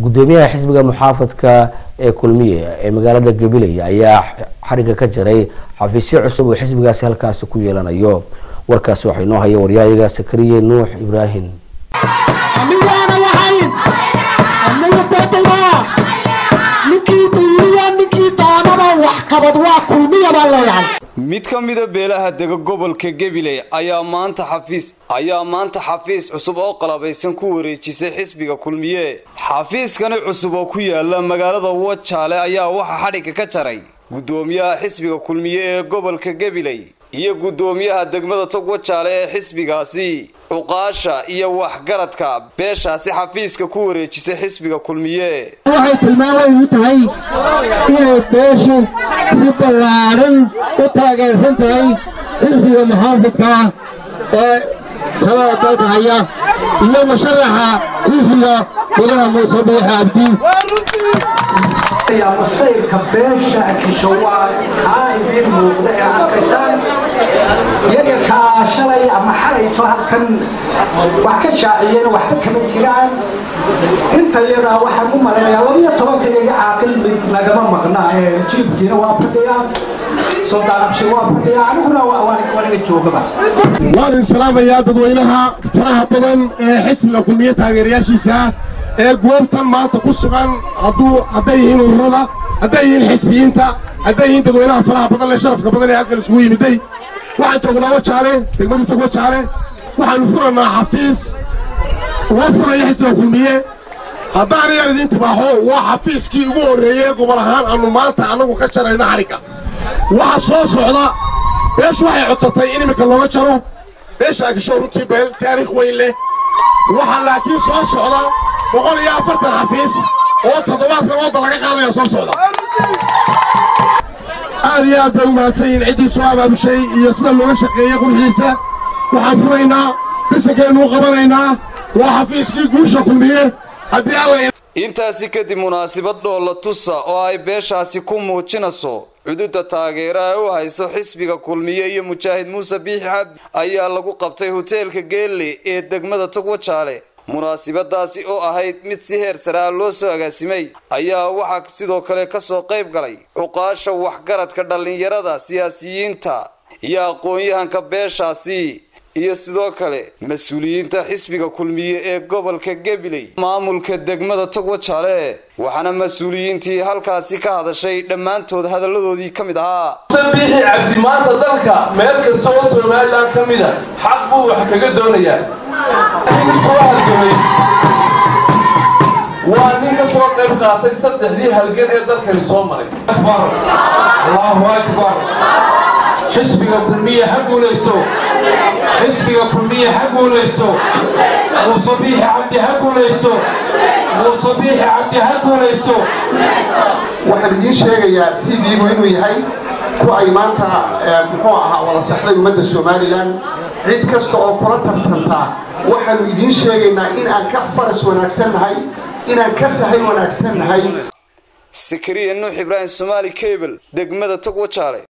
gudoomiyaha xisbiga muxaafadka ee kulmiye ee magaalada gabiley ayaa xariga ka jaray xafiisyo cusub oo xisbigaasi halkaasi ku yeelanayo warkaasi waxaa inoo haya waryahayaga sakariye nuux ibraahim mid ka mida beelaha dega gobolka gabiley ayaa maanta xafiis ayaa maanta xafiis cusub oo qalabaysan ku wareejisay xisbiga kulmiye xafiiskani cusub oo ku yaala magaalada wajaale ayaa waxaa xadhigga ka jaray gudoomiyaha xisbiga kulmiye ee gobolka gabiley iyo gudoomiyaha degmada tog wajaale ee xisbigaasi cuqaasha iyo waxgaradka beeshaasi xafiiska ku wareejisay xisbiga kulmiye waxay tilmaamayn u tahay inay beeshu si ballaadhan u taageersan tahay xisbiga muxaafidka ee talada dalka haya iyo musharaxa xisbiga ilaha muuse biixi cabdi masayrka beesha akisho waa kaa idiin muuqda ee arkaysaan iyaga kaa shalay ama xalayto halkan wax ka shaaciyeen waxba kama jiraan inta iyadaa waxaan u malaynayaa labiyo tobanka iyaga caaqil mid nagama maqna ee jiibkiina waa fadhiyaa sodaaqabshi waa fadhiyaa aniguna waanaga joogaba waan idin salaamayaa dadweynaha faraha badan ee xisbiga kulmiye taageerayaashiisa ee goobtan maanta ku sugan hadduu hadday yihiin ururada hadday yihiin xisbiyiinta hadday yihiin dadweynaha faraha badan lee sharafka badan ee halkan isugu yimiday waxaan joognaa wajaale degmadu tog wajaale waxaanu furannaa xafiis loo furaya xisbiga kulmiye haddaan yar idiin tibaaxo waa xafiiskii ugu horreeyey gobol ahaan aannu maanta annagu ka jarayno xadhigga waxa soo socda beeshu waxay codsatay in iminka looga jaro beesha akisho runtii beel taariikh weyn leh waxaa laakiin soo socda boqol iyo afartan xafiis oo toddobaadkan wadda laga qaadaya soo socda aad iyo aad bay u mahadsan yihiin ciddii soo abaabushay iyo sida looga shaqeeyey qurxiisa waxaan furaynaa bisankeennu qabanaynaa waa xafiiskii guusha kulmiye haddii alla intaasi kadib munaasabad dhoolla tusa oo ay beeshaasi ku muujinayso cududa taageera ee u hayso xisbiga kulmiye iyo mujaahid muuse biixi cabdi ayaa lagu qabtay hoteelka geelle ee degmada togwajaale munaasabadaasi oo ahayd mid si heer sare ah loo soo agaasimay ayaa waxaa sidoo kale kasoo qayb galay cuqaasha waxgaradka dhallinyarada siyaasiyiinta iyo aqoon-yahanka beeshaasi iyo sidoo kale mas-uuliyiinta xisbiga kulmiye ee gobolka gabiley maamulka degmada togwajaale waxaana mas-uuliyiintii halkaasi ka hadashay dhammaantood hadalladoodii ka mid ahaa biixi cabdi maanta dalka meel kasta oo somalilan ka mida xaq buu wax kaga doonayaa nin soo halgamay waa nin ka soo qayb qaatay saddexdii halgan ee dalkani soo maray allahu akbar xisbiga kulmiye ha guulaysto xisbiga kulmiye ha guulaysto muuse biixi cabdi ha guulaysto muuse biixi cabdi ha guulaysto waxaan idiin sheegayaa cv-gu inuu yahay ku ay maanta muxuu ahaa wada saxday ummadda somalilan cid kasta oo kula tartantaa waxaannu idiin sheegaynaa inaan ka faras wanaagsan nahay inaan ka sahay wanaagsan nahay sakariya nuux ibraahim somaali cable degmada togwajaale